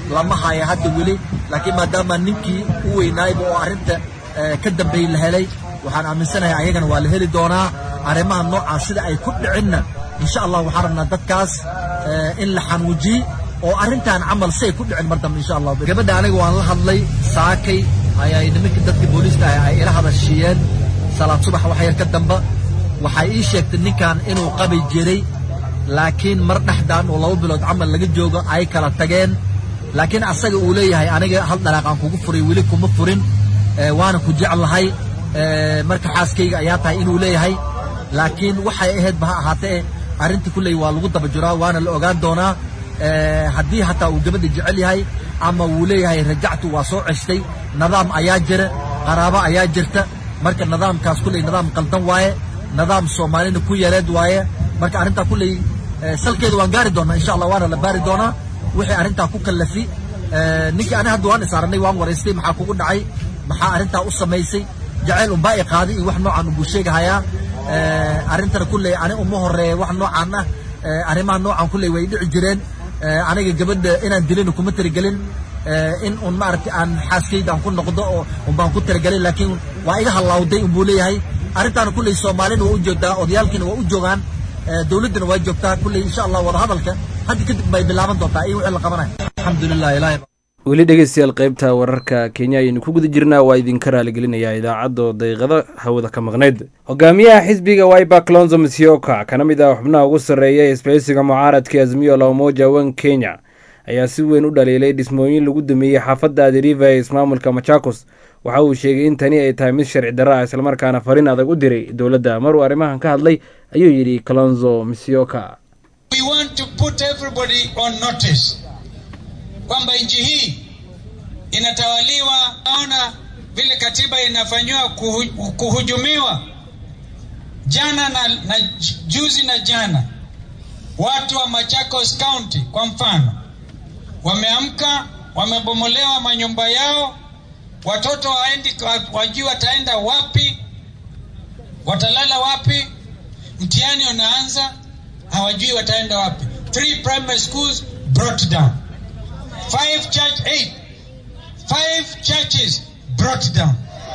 lama haya hadda weli laakiin maadaama ninkii u weynaayba oo arrinta ka dambeeyey la helay waxaan aaminsanahay ayagana waa la heli doonaa arrimaha noocaas sida ay ku dhicinna insha allah waxaan rabnaa dadkaas in la xanuujiye oo arrintan camal si ay ku dhicin mar dambe insha allah gabadha aniga waan la hadlay saakay ayay nimankii dadka booliiska ah ay ila hadashiiyeen salaad subax wax yar ka damba waxay ii sheegtay ninkan inuu qabi jiray laakiin mar dhexdaan oo laba bilood camal laga joogo ay kala tageen laakiin asaga uu leeyahay aniga hal dhalaaqaan kugu furay weli kuma furin waana ku jeclahay marka xaaskayga ayaa tahay inuu leeyahay laakiin waxay ahaydba ha ahaatee arrinta kulley waa lagu daba jiraa waana la ogaan doonaa haddii hataa uu gabadha jecel yahay ama wuu leeyahay rajactu waa soo ceshtay nidaam ayaa jira qaraabo ayaa jirta marka nidaamkaas kulley nidaam qaldan waaye nidaam soomaalina ku yareed waaye marka arrintaa kulley salkeeda waan gaari doonaa insha allah waana la baari doonaa wixii arrintaa ku kallafi ninkii ani hadda waan isaaranay waan waraystay maxaa kugu dhacay maxaa arrintaa u samaysay jacayl unbaa i qaaday iyo wax noocan unbuu sheegahayaa arrintana kulley ani uma horeeya wax noocan ah arrimaha noocan kulley way dhici jireen aniga gabadha inaan dilin kuma tirigelin in un maaragtay aan xaaskayda aan ku noqdo oo unbaan ku tirigelin laakiin waa iga hallawday unbuu leeyahay arrintaana kulley soomaalina waa u joogtaa odayaalkiina waa u joogaan dowladdana waa joogtaa kulley insha allah wadahadalka hadda kadib bay bilaaban doontaa iyo wixii la qabanaya alxamdulilah ilahi weli dhegeystayaal qaybta wararka kenya ayaynu ku guda jirnaa waa idinka raaligelinayaa idaacaddo daqiiqado hawada ka maqnayd hogaamiyaha xisbiga wiber clonzo musyoka kana mid ah xubnaha ugu sarreeya ee isbahaysiga mucaaradka azmiyo la umoja wan kenya ayaa si weyn u dhaliilay dhismooyin lagu dameeyey xaafadda adiriva ee ismaamulka machakos waxa uu sheegay in tani ay tahay mid sharci darro ah islamarkaana fariin adag u diray dowladda maruu arrimahan ka hadlay ayuu yidhi clonzo musyoka kwamba nchi hii inatawaliwa, naona vile katiba inafanyiwa kuhu, kuhujumiwa. Jana na, na juzi na jana, watu wa Machakos County kwa mfano wameamka, wamebomolewa manyumba yao, watoto waendi, wajui wataenda wapi, watalala wapi, mtihani unaanza, hawajui wataenda wapi. Three primary schools brought down five church eight five churches brought down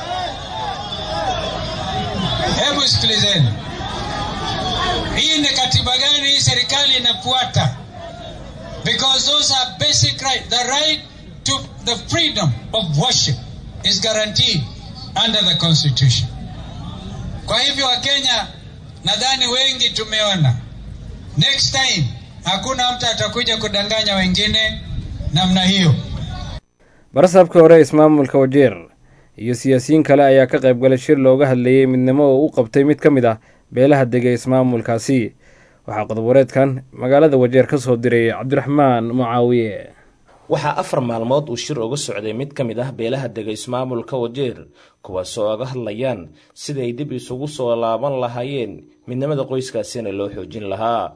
hebu sikilizeni hii ni katiba gani hii serikali inafuata because those are basic right the right to the freedom of worship is guaranteed under the constitution kwa hivyo wakenya nadhani wengi tumeona next time hakuna mtu atakuja kudanganya wengine namna hiyo barasabka hore ismaamulka wajeer iyo siyaasiyiin kale ayaa ka qayb galay shir looga hadlayey midnimo oo u qabtay mid ka mid ah beelaha dega ismaamulkaasi waxaa qodob-wareedkan magaalada wajeer ka soo diray cabdiraxmaan mucaawiye waxaa afar maalmood uu shir uga socday mid ka mid ah beelaha dega ismaamulka wajeer kuwaasoo oga hadlayaan sida ay dib isugu soo laaban lahaayeen midnimada qoyskaasina loo xoojin lahaa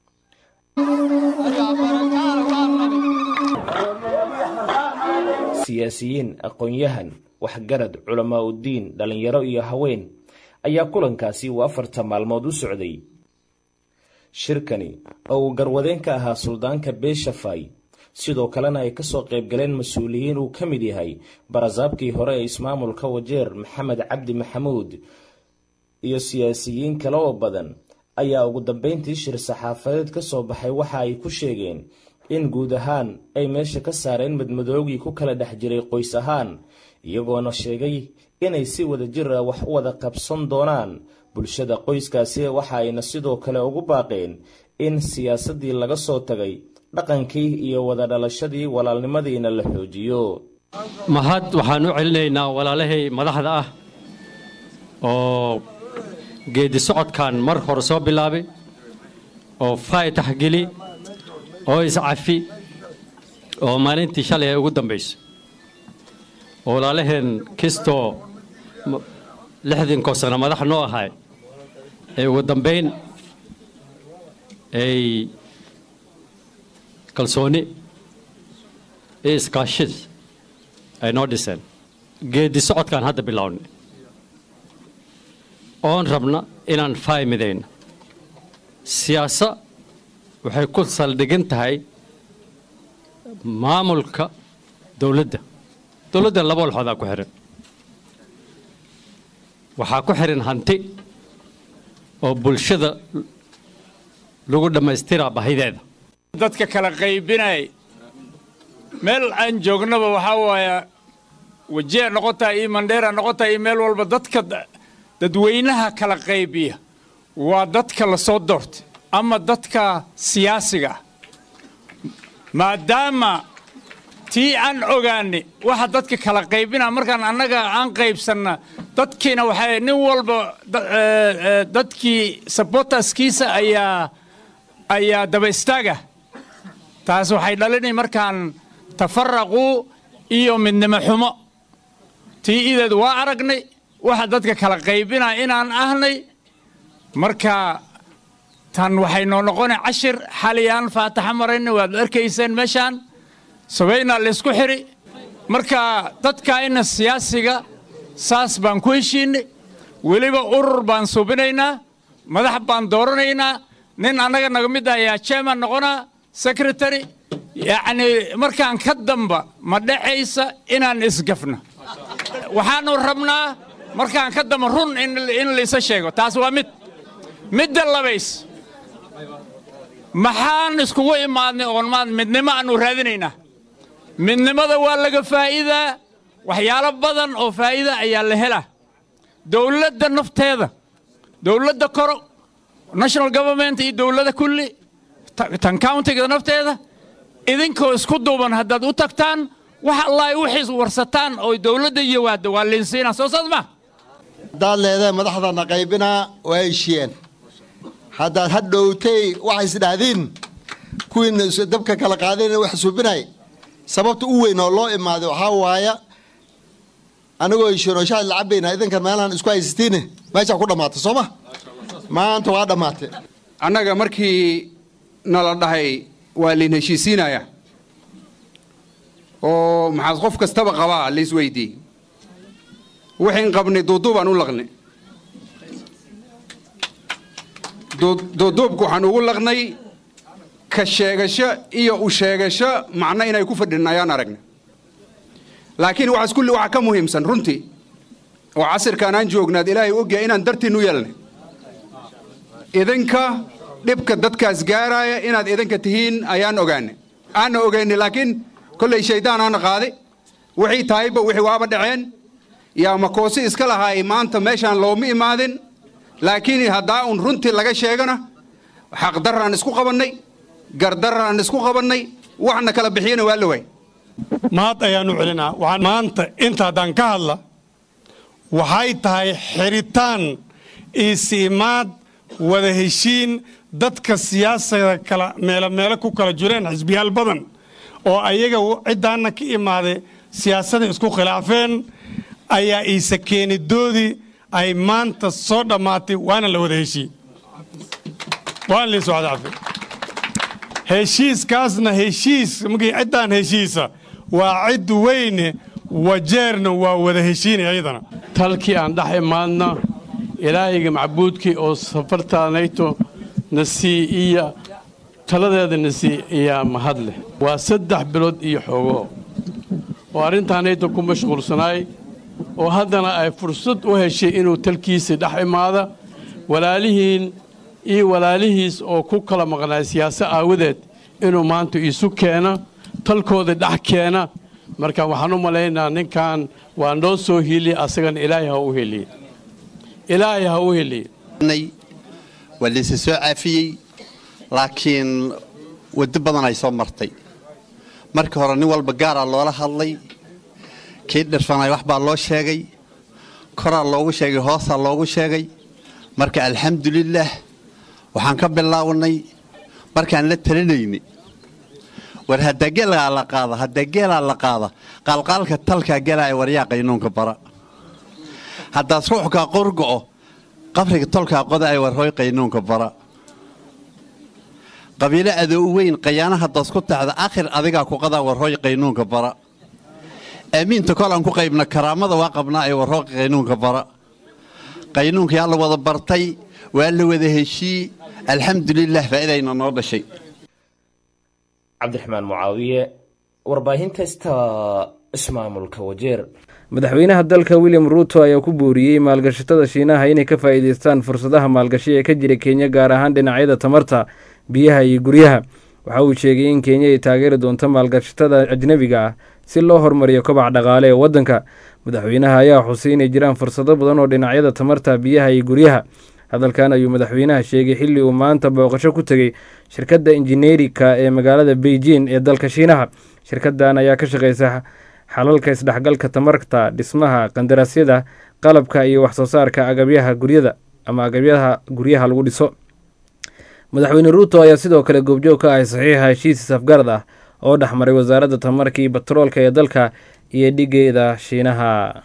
siyaasiyiin aqoon-yahan waxgarad culamaa uddiin dhallinyaro iyo haween ayaa kulankaasi uu afarta maalmood u socday shirkani oo uu garwadeen ka ahaa suldaanka beeshafay sidoo kalena ay kasoo qayb galeen mas-uuliyiin uu ka mid yahay barasaabkii hore ee ismaamulka wajeer maxamed cabdi maxamuud iyo siyaasiyiin kale oo badan ayaa ugu dambeyntii shir saxaafadeed ka soo baxay waxa ay ku sheegeen in guud ahaan ay meesha ka saareen madmadoogii ku kala dhex jiray qoys ahaan iyagoona sheegay inay si wada jir ah wax u wada qabsan doonaan bulshada qoyskaasi waxa ayna sidoo kale ugu baaqeen in siyaasaddii laga soo tagay dhaqankii iyo wada dhalashadii walaalnimadiina la xoojiyo mahad waxaan u celinaynaa walaalahay madaxda ah oo geedi socodkan mar hore soo bilaabay oo faaytax geli oo iscafi oo maalintii shalay ay ugu dambayso oo walaalaheen kistoo lixdinkoo sano madax noo ahay ee ugu dambayn ay kalsooni iyo iskaashid ay noo dhiseen geedi socodkaan hadda bilownay oon rabna inaan faymidayno siyaasa waxay ku saldhigin tahay maamulka dowladda dowladda laba walxoodaa ku xihan waxaa ku xihan hanti oo bulshada lagu dhammaystiraa bahideeda dadka kala qaybinay meel aan joognaba waxaa waaya wajea noqotaa iyo mandheera noqotaa iyo meel walba dadka dadweynaha kala qaybiya waa dadka la soo doortay ama dadka siyaasiga ah maadaama tii aan ogaani waxa dadka kala qaybina markaan annaga aan qaybsanna dadkiina waxay nin walba dadkii sabotaskiisa ayaa ayaa daba istaaga taas waxay dhalinay markaan tafaraqu iyo midnimo xumo tii ideed waa aragnay waxa dadka kala qaybina inaan ahnay marka tan waxay noo noqonay cashir xaliyaan faataxa marayna waad arkayseen meeshaan sabaynaa laysku xiri marka dadkaayna siyaasiga saas baan ku heshiinay weliba urur baan suubinaynaa madax baan dooranaynaa nin annaga naga mid ah ayaa chairman noqonaa secretary yacni markaan ka damba ma dhacaysa inaan isgafno waxaanu rabnaa markaan ka damba run in laysa sheego taas waa mid midda labays maxaan iskugu imaadnay oon maad midnimo aanu raadinaynaa midnimada waa laga faa'iidaa waxyaalo badan oo faa'iida ayaa la helaa dowladda nafteeda dowladda koro national government iyo dowladda kulli tan countiga nafteeda idinkoo isku duuban haddaad u tagtaan wax allaay wixiis warsataan oo dowladda yiwaada waa linsiina soo saad ma haddaad leedahay madaxdana qaybinaa waa heshiyeen haddaad ha dhowtay waxay isdhahdiin kuwiina dabka kala qaadayna wax suubinay sababta u weyn oo loo imaaday waxaa waaya anigoo heshiinoo shaad la cabayna idinkan meelaan isku haysatiin meeshaa ku dhammaatay soo ma maanta waa dhammaatay annaga markii nala dhahay waa layn heshiisiinaya oo maxaad qof kastaba qabaa laisweydii waxayn qabnay duuduubaan u laqnay duuduubku waxaan ugu laqnay ka sheegasho iyo u sheegasho macno inay ku fadhin ayaan aragnay laakiin waxaas kulli waxaa ka muhiimsan runtii oo casirkaan aan joognaad ilaahay ogyahay inaan dartiin u yeelnay idinka dhibka dadkaas gaaraaya inaad idinka tihiin ayaan ogaanay aanna ogaynay laakiin kollay shaydaan aana qaaday wixii tahayba wixii waaba dhaceen yaa makoosi iska lahaay maanta meeshaan looma imaadin laakiin haddaa un runtii laga sheegana xaqdarraan isku qabannay gardarraan isku qabannay waxna kala bixiyana waa la waay mahad ayaanu celinaa waxaan maanta inta haddaan ka hadla waxay tahay xiritaan iisiimaad wada heshiin dadka siyaasada kala meelo meelo ku kala jireen xisbiyaal badan oo ayaga ciddaanna ka imaaday siyaasadda isku khilaafeen ayaa iise keenidoodii ay maanta soo dhammaatay waana la wada heshiin waana liin soo cadaafe heshiiskaasna heshiis markii ciddaan heshiisa waa cid weyne wajeerna waa wada heshiinaya iyadana talkii aan dhex imaadna ilaahayga macbuudkii oo safartaanayto na sii iyo taladeeda na sii iyaa mahad leh waa saddex bilood iyo xoogo oo arrintaanayto ku mashquulsanaay oo haddana ay fursad u heshay inuu talkiisii dhex imaada walaalihiin iyo walaalihiis oo ku kala maqnaay siyaaso aawadeed inuu maanta isu keena talkooda dhex keena marka waxaan u malaynaa ninkan waa noo soo hiliye asagana ilaahay ha u heliye ilaahay ha u heliye waa layse soo caafiyey laakiin waddo badan ay soo martay markii hore nin walba gaaraa loola hadlay kii dhirfanay wax baa loo sheegay koraa loogu sheegay hoosaa loogu sheegay marka alxamdulilaah waxaan ka bilaawnay markaan la talinayni war haddaa geelaa la qaada haddaa geelaa la qaada qaalqaalka talkaa gelaaya waryaa qaynuunka bara haddaad ruuxkaa qorgo'o qabriga tolkaa qoda ay warhooy qaynuunka bara qabiilo adoo u weyn qayaana haddaas ku taxda akhir adigaa ku qadaa warhooy qaynuunka bara aamiinta kolaan ku qaybna karaamada waa qabnaa ay warhooy qaynuunka bara qaynuunkayaa la wada bartay waa la wada heshii alxamdulilah faa'iidayna noo dhashay cabdiraxmaan mucaawiye warbaahinta sta ismaamulka wajeer madaxweynaha dalka william ruuto ayaa ku booriyey maalgashatada shiinaha inay ka faa'iideystaan fursadaha maalgashi ee ka jira kenya gaar ahaan dhinacyada tamarta biyaha iyo guryaha waxa uu sheegay in kenya ay taageeri doonto maalgashatada ajnebiga ah si loo horumariyo kobac dhaqaale ee waddanka madaxweynaha ayaa xusay inay jiraan fursado badan oo dhinacyada tamarta biyaha iyo guryaha hadalkan ayuu madaxweynaha sheegay xilli uu maanta booqasho ku tegey shirkadda injineerika ee magaalada beijing ee dalka shiinaha shirkaddan ayaa ka shaqeysa xalalka isdhexgalka tamarta dhismaha qandaraasyada qalabka iyo waxsoo saarka agabyaha guryada ama agabyaha guryaha lagu dhiso madaxweyne ruuto ayaa sidoo kale goobjoog ka ahay saxiixa heshiis safgarad ah oo dhexmaray wasaaradda tamarka iyo batroolka ee dalka iyo dhigeeda shiinaha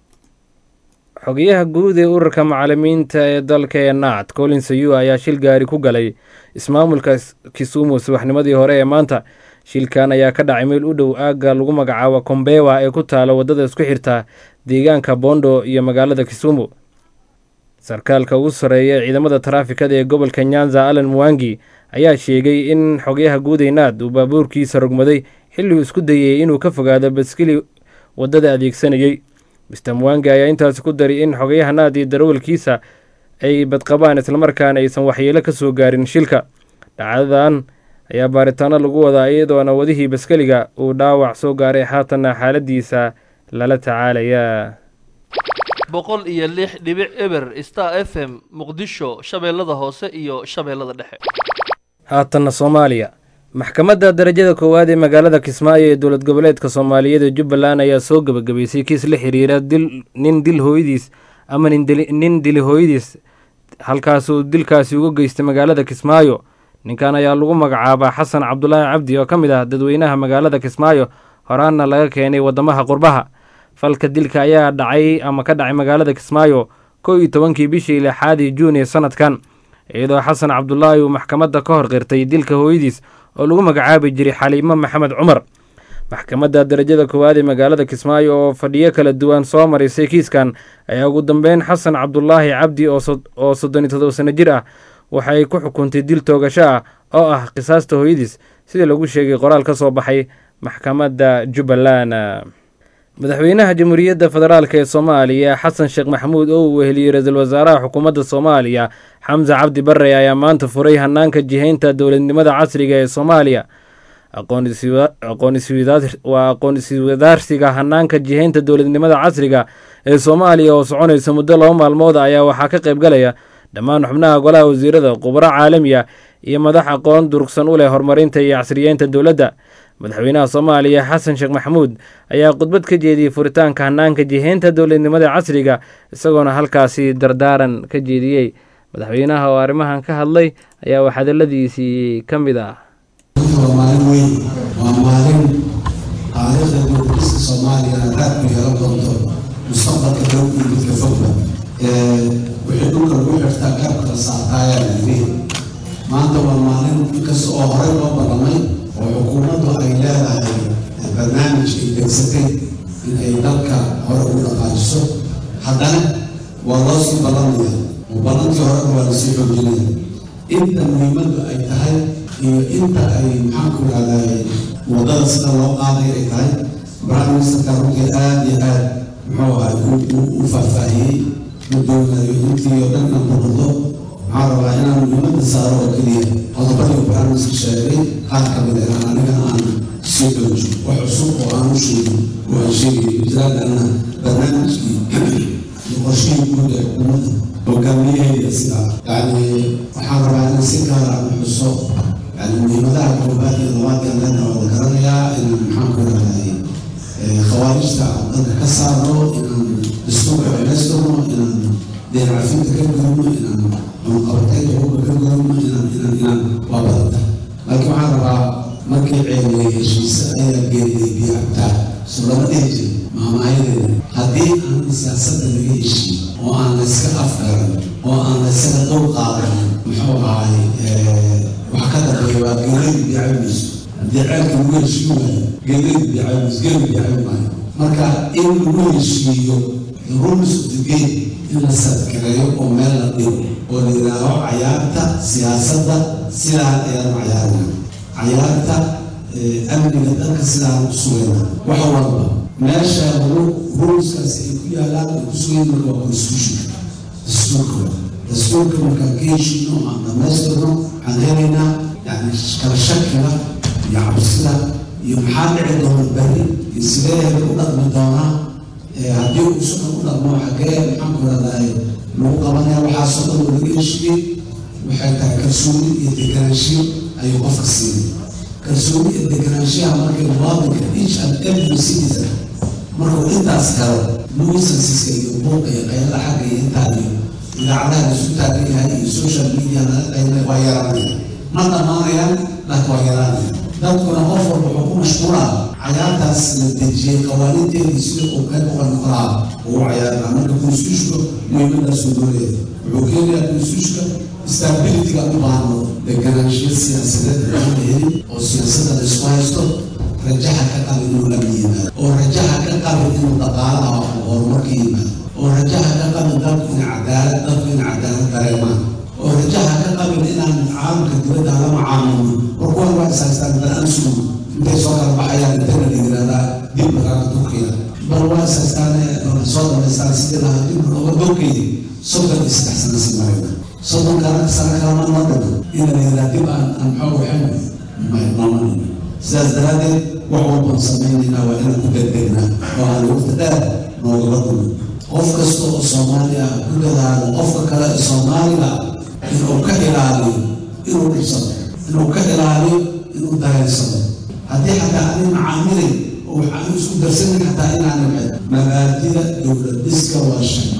xogayaha guud ee ururka macalimiinta ee dalka ee naat colin sayu ayaa shil gaari ku galay ismaamulka kisumu subaxnimadii hore ee maanta shilkan ayaa ka dhacay meel u dhow aagga lagu magacaabo kombewa ee ku taala waddada isku xirta deegaanka bondo iyo magaalada kisumu sarkaalka ugu sarreeya ee ciidamada taraafikada ee gobolka nyanza allan muwangi ayaa sheegay in xogayaha guud ee naad uu baabuurkiisa rogmaday xilliuu isku dayey inuu ka fogaado baskili waddada adeegsanayey mister muwangi ayaa intaasi ku daray in xogayaha naad iyo darawalkiisa ay badqabaan islamarkaana aysan waxyeelo ka soo gaarin shilka dhacdadan ayaa baaritaano lagu wadaa iyadoona wadihii baskeliga uu dhaawac soo gaaray haatanna xaaladiisa lala tacaalaya boqol iyo lix dhibic eber star f m muqdisho shabeellada hoose iyo shabeellada dhexe haatanna soomaaliya maxkamadda darajada koowaad ee magaalada kismaayo ee dowlad goboleedka soomaaliyeed ee jubbaland ayaa soo gebagabaysay kiis la xiriira dil nin dil hooyadiis ama nin dili hooyadiis halkaasuu dilkaasi uga geystay magaalada kismaayo ninkan ayaa lagu magacaabaa xasan cabdulaahi cabdi oo ka mid ah dadweynaha magaalada kismaayo horaanna laga keenay waddamaha qurbaha falka dilka ayaa dhacay ama ka dhacay magaalada kismaayo kow iyo tobankii bishii lixaadii juun ee sanadkan iyadoo xasan cabdulaahi uu maxkamadda ka hor qirtay dilka hooyadiis oo lagu magacaabi jiray xaliimo maxamed cumar maxkamadda darajada koowaad ee magaalada kismaayo oo fadhiyo kala duwan soo marisay kiiskan ayaa ugu dambeyn xasan cabdulaahi cabdi oo soddon iyo todoba sano jir ah waxay ku xukuntay dil toogasho ah oo ah qisaasta hooyadiis sida lagu sheegay qoraal ka soo baxay maxkamadda jubbaland madaxweynaha jamhuuriyadda federaalk ee soomaaliya xasan sheekh maxamuud oo uu weheliyey ra-iisul wasaaraha xukuumadda soomaaliya xamse cabdi barre ayaa maanta furay hanaanka jihaynta dowladnimada casriga ee soomaaliya waa aqoon iswadaarsiga hanaanka jihaynta dowladnimada casriga ee soomaaliya oo soconaysa muddo laba maalmood ayaa waxaa ka qayb galaya dhammaan xubnaha golaha wasiirada khubaro caalamiya iyo madax aqoon durugsan u leh horumarinta iyo casriyeynta dowladda madaxweynaha soomaaliya xasan sheekh maxamuud ayaa khudbad ka jeediyey furitaanka hanaanka jihaynta dowladnimada casriga isagoona halkaasi dardaaran ka jeediyey madaxweynaha oo arrimahan ka hadlay ayaa wax hadaladiisii ka mid ah waa maalin weyn waa maalin taariikhda dowladiska soomaaliya raad ku yeelan doonto mustaqbalka dhow iyo midka fogba wixii dhulka lagu xirtaa garabka la saartaayaa layidhi maanta waa maalin inkasta oo horey loo ballamay oo xukuumaddu ay leedahay barnaamij ay degsatay in ay dalka hore ugu dhaqaajiso haddana waa loo sii ballamaya oo ballankii horena waa lasii xoojinaya inta muhiimaddu ay tahay iyo inta ay maxaanku ihahday waddada sida loo qaaday ay tahay prime ministerka runtii aada iyo aad muxuu ahay u faahfaahiyey ma doonayo intii oo dhan aan burudo maxaa rabaa inaan muhiimadda saaro oo keliya qodobadii prime minister sheegay qaar ka mid inaan aniga aan sii doojo wax cusub oo aan u sheegin oo aan sheegay jiraadanna barnaamijkii iyo qorshihii guud ee xukuumadda hogaamiyaheeda sidaa yacni waxaan rabaa inaan si gaara aan xuso yani muhiimadaha koobaad iyo labaad ee leena wada garanayaa inaan maxaan ku rahday khawaarijta aan dalka ka saarno inaan dastuurka celaystirno inaan deercafinta ka gudubno inaan cunqabatayda hubka ka gudubno inaan inaan inaan waa badanta laakiin waxaan rabaa markii ceeliyay heshiise ayaa geeriyay biyo cabtaa so lama dhihi jiri maamaayadeeda haddii aan siyaasadda laga heshiin oo aan la iska afgaran oo aan la isaga dhow qaadan muxuu ahay wax ka dambeeya waa geeladi bicabimayso haddii ceelka lagu heshiin waayo geeladi bicabimayso geeli bicabi maayo marka in lagu heshiiyo rules of the game in la sadkareeyo oo meel la dhigo oo la yidhaaho cayaarta siyaasadda sidaan ayaan cayaarina cayaarta amniga dalka sidaan u sugayna wax walba meesha ruulskaasi ay ku yaalaan ay ku sugayn marka waa constitution dastuurka dastuurka markaan ka heshiino aan dhamaystirno waxaan helaynaa yani kala shakiga iyo cabsida iyo maxaa dhici doona beri iyo sidee u dhaqmi doonaa haddii uu sunan u dhaqmo xagee maxaan ku radaay lagu qabanaya waxaasoo dhan oo laga heshiiyey waxay tahay kalsooni iyo deganaanshiyo ayuu qofka siinay kalsooni iyo deganaanshiyaha markay muwaadinka each and every citizen markuu intaas helo nuisansiska iyo buuqa iyo qaylada xagga iyo intaa iyo idaacadaha la isu taagan yahay iyo social media laga qaylay waa yaraanaya ma dhammaanayaan laakiin waa yaraanaya dadkuna qof walba wuxuu ku mashquulaa cayaartaas la dejiyey qawaaniinteedii sida uu qayb uga noqdaa uu cayaarnaa marka constitutionka muhiimadaasuu dooleeya wuxuu keenayaa constitutionka stabilityga u baahno deganaanshiyo siyaasadeed aan la helin oo siyaasadda la isku haysto rajaha ka qabi inuu amni yimaado oo rajaha ka qabi inuu dhaqaalaha horumarka yimaado oo rajaha ka qabi dalku in cadaalad dalku in cadaalad dareemaan oo rajaha ka qabin inaan caalamka dibadda la macaamilno war kuwan waa is haystaan bal aan sugo intay soo kala baxayaan intana la yidhahdaa dib lagaga turkiya bal waa is haystaan soo dhamaystaan sidii lahaa dib looga dowkeedi soddon iyo saddex sano si marayna soddon kana sano kalama noo dhimo in la yidhahdaa dib aan aan maxaa waxayna nooma sidaas daraaddeed wax walbaan samaynaynaa waa inaan ku degdegnaa oo aan waqti dheer noogala kulmin qof kasta oo soomaali ah ku dadaalo qofka kale ee soomaaliga inuu ka ilaaliyo inuu dhibsado inuu ka ilaaliyo inuu dareensado haddii xataa aanay macaamilin oo waxaan isku darsanin xataa inaan nabcin mabaadida dowlad dhiska waa shay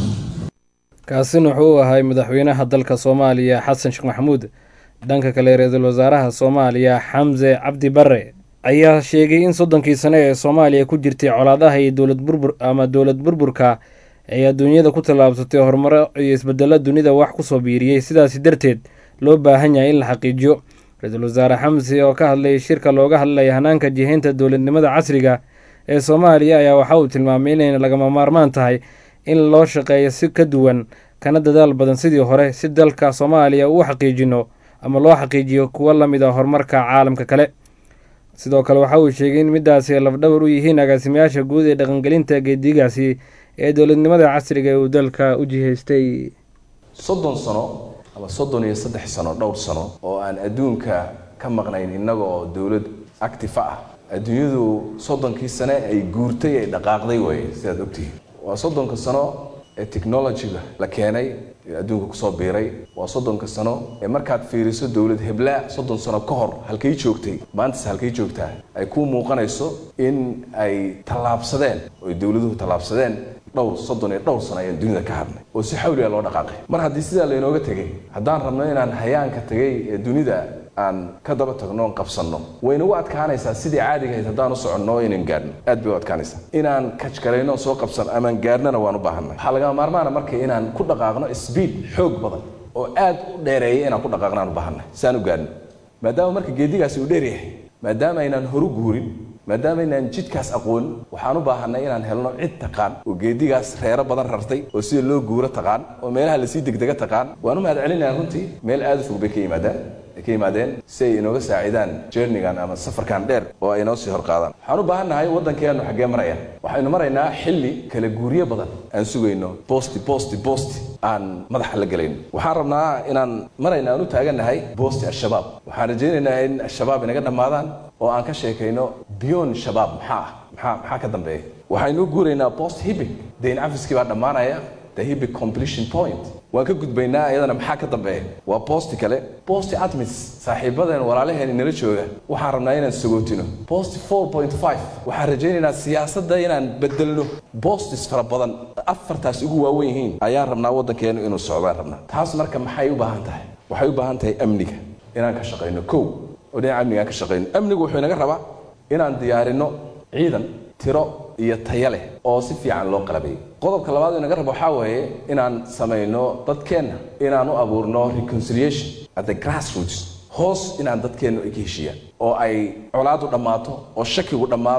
kaasina wuxuu ahay madaxweynaha dalka soomaaliya xasan sheekh maxamuud dhanka kale ra-iisul wasaaraha soomaaliya xamse cabdi bare ayaa sheegay in soddonkii sane ee soomaaliya ku jirtay colaadaha iyo dowlad burbur ama dowlad burburka ay adduunyada ku tallaabsatay horumaro iyo isbedelo dunida wax kusoo biiriyey sidaasi darteed loo baahan yahay in la xaqiijiyo ra-iisul wasaare xamse oo ka hadlay shirka looga hadlaya hanaanka jihaynta dowladnimada casriga ee soomaaliya ayaa waxa uu tilmaamay inayna lagama maarmaan tahay in loo shaqeeyo si ka duwan kana dadaal badan sidii hore si dalka soomaaliya uu xaqiijino ama loo xaqiijiyo kuwo lamid a horumarka caalamka kale sidoo kale waxa uu sheegay in midaasi ay lafdhabar u yihiin agaasimayaasha guud ee dhaqangelinta geedigaasi ee dowladnimada casriga ee uu dalka u jihaystay soddon sano ama soddon iyo saddex sano dhowr sano oo aan adduunka ka maqnayn innaga oo dowlad actifa ah adduunyadu soddonkii sane ay guurtay ay dhaqaaqday waye sidaad ogtihiin waa soddonka sano ee technologyga la keenay ee adduunka kusoo biiray waa soddonka sano ee markaad fiiriso dowlad heblaa soddon sano ka hor halkay joogtay maantas halkay joogtaa ay kuu muuqanayso in ay tallaabsadeen oo ay dowladuhu tallaabsadeen dhowr soddon iyo dhowr sano ayaan dunida ka hadnay oo si xawliga loo dhaqaaqay mar haddii sidaa laynooga tegay haddaan rabno inaan hayaanka tegay ee dunida aan ka daba tagno oon qabsanno waynagu adkaanaysaa sidii caadiga ahayd haddaan u soconno inaan gaadhno aad bay u adkaanaysaa inaan kajkarayno soo qabsan amaan gaadhnana waan u baahanay waxaa lagama maarmaana marka inaan ku dhaqaaqno speed xoog badan oo aad u dheereeya inaan ku dhaqaaqno aan u baahanay si aan u gaadhno maadaama marka geedigaasi uu dheer yahay maadaama aynaan horu guurin maadaama aynaan jidkaas aqoonin waxaan u baahanay inaan helno cid taqaan oo geedigaas reero badan rartay oo sida loo guuro taqaan oo meelaha lasii degdega taqaan waan u mahad celinayaan runtii meel aad u fog bay ka yimaadaan ay ka yimaadeen si ay inooga saacidaan journigan ama safarkan dheer oo ay inoo sii horqaadaan waxaan u baahannahay waddankeenu xaggee maraya waxaynu maraynaa xilli kala guuryo badan aan sugayno bosti bosti bosti aan madaxa la gelayno waxaan rabnaa inaan marayna aan u taagannahay bosti al-shabaab waxaan rajaynaynaa in al-shabaab inaga dhammaadaan oo aan ka sheekayno beyond shabaab maxaa ah maxaa maxaa ka dambeeya waxaynu u guuraynaa post hibic dayn cafiskii baa dhammaanaya the hibic completion point waan ka gudbaynaa iyadana maxaa ka dambeeya waa bosti kale bosti atmis saaxiibadeen walaalaheen inala jooga waxaan rabnaa inaan sagootino bosti four point five waxaan rajaynaynaa siyaasadda inaan bedelno bostis fara badan afartaas ugu waawen yihiin ayaan rabnaa waddankeenu inuu socdaan rabnaa taas marka maxay u baahan tahay waxay u baahan tahay amniga inaan ka shaqayno kow oo dhinaca amniga aan ka shaqayno amnigu wuxuu inaga rabaa inaan diyaarino ciidan tiro iyo taya leh oo si fiican loo qalabeeyo qodobka labaad inaga rabo waxaa weeye inaan samayno dadkeenna inaan u abuurno reconciliation at the grassroots hoos inaan dadkeennu ay ka heshiiyaan oo ay colaadu dhammaato oo shakigu dhammaado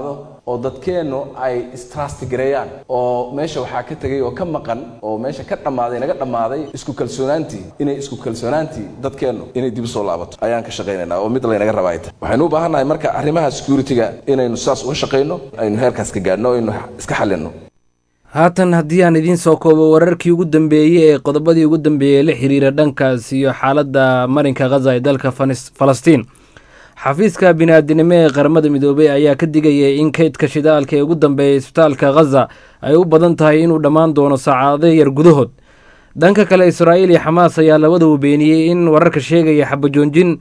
oo dadkeennu ay istrastigareeyaan oo meesha waxaa ka tegay oo ka maqan oo meesha ka dhammaaday naga dhammaaday isku kalsoonaantii inay isku kalsoonaantii dadkeennu inay dib u soo laabato ayaan ka shaqaynaynaa oo mid laynaga rabaa ay tahay waxaynu u baahannahay marka arrimaha security-ga inaynu saas uga shaqayno aynu heerkaas ka gaadhno aynu iska xallinno haatan haddii aan idiin soo koobo wararkii ugu dambeeyey ee qodobadii ugu dambeeyey la xiriira dhankaas iyo xaaladda marinka khaza ee dalka falastiin xafiiska bini-aadinimo ee qaramada midoobey ayaa ka digayay in kaydka shidaalka ee ugu dambeeya isbitaalka khaza ay u badan tahay inuu dhammaan doono saacado yar gudahood dhanka kale israa'iil iyo xamaas ayaa labadaba beeniyey in wararka sheegaya xabajoonjin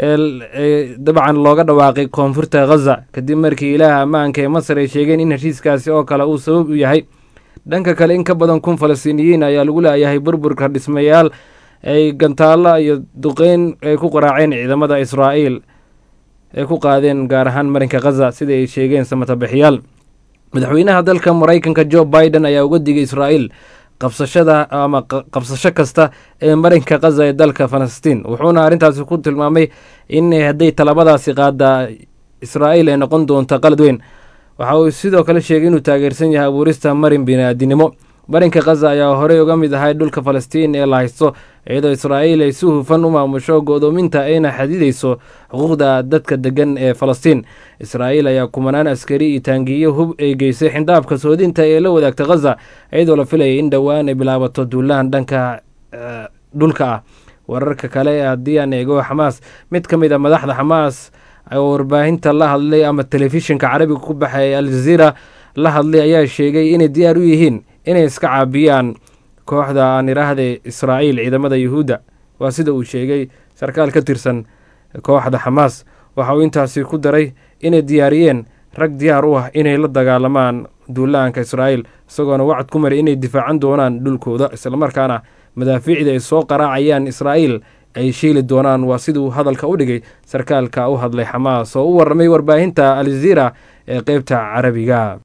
dabcan looga dhawaaqay koonfurta khaza kadib markii ilaaha ammaanka ee masar ay sheegeen in heshiiskaasi oo kale uu sabab u yahay dhanka kale in ka badan kun falastiiniyiin ayaa lagu leeyahay burburka dhismayaal ay gantaalla iyo duqeyn ay ku qaraaceen ciidamada israa'iil ay ku qaadeen gaar ahaan marinka khaza sida ay sheegeen samatabixiyaal madaxweynaha dalka maraykanka jo biden ayaa uga digay israa'iil qabsashada ama qabsasho kasta ee marinka khaza ee dalka falastiin wuxuuna arrintaasi ku tilmaamay in hadday talabadaasi qaada israa'iil ay noqon doonto qalad weyn waxa uu sidoo kale sheegay inuu taageersan yahay abuurista marin bini-aadinimo marinka khaza ayaa horey uga mid ahay dhulka falastiin ee la haysto iyadoo israa'iil ay si hufan u maamusho go'doominta ayna xadidayso xuquuqda dadka degan ee falastiin israa'iil ayaa kumanaan askari iyo taangiyo hub ay geysay xindaabka soodinta ee la wadaagta khaza iyadoo la filayay in dhowaan ay bilaabato duulahan dhanka dhulka ah wararka kale haddii aan eego xamaas mid ka mid a madaxda xamaas oo warbaahinta la hadlay ama telefishinka carabiga ku baxay aljaziira la hadlay ayaa sheegay inay diyaar u yihiin inay iska caabiyaan kooxda aan iraahday israa'iil ciidamada yuhuudda waa sida uu sheegay sarkaal ka tirsan kooxda xamaas waxa uu intaasi ku daray inay diyaariyeen rag diyaar u ah inay la dagaalamaan duulaanka israa'iil isagoona wacad ku maray inay difaacan doonaan dhulkooda islamarkaana madaafiicda ay soo qaraacayaan israa'iil ay shiili doonaan waa siduu hadalka u dhigay sarkaalka u hadlay xamaas oo u warramay warbaahinta aljaziira ee qeybta carabiga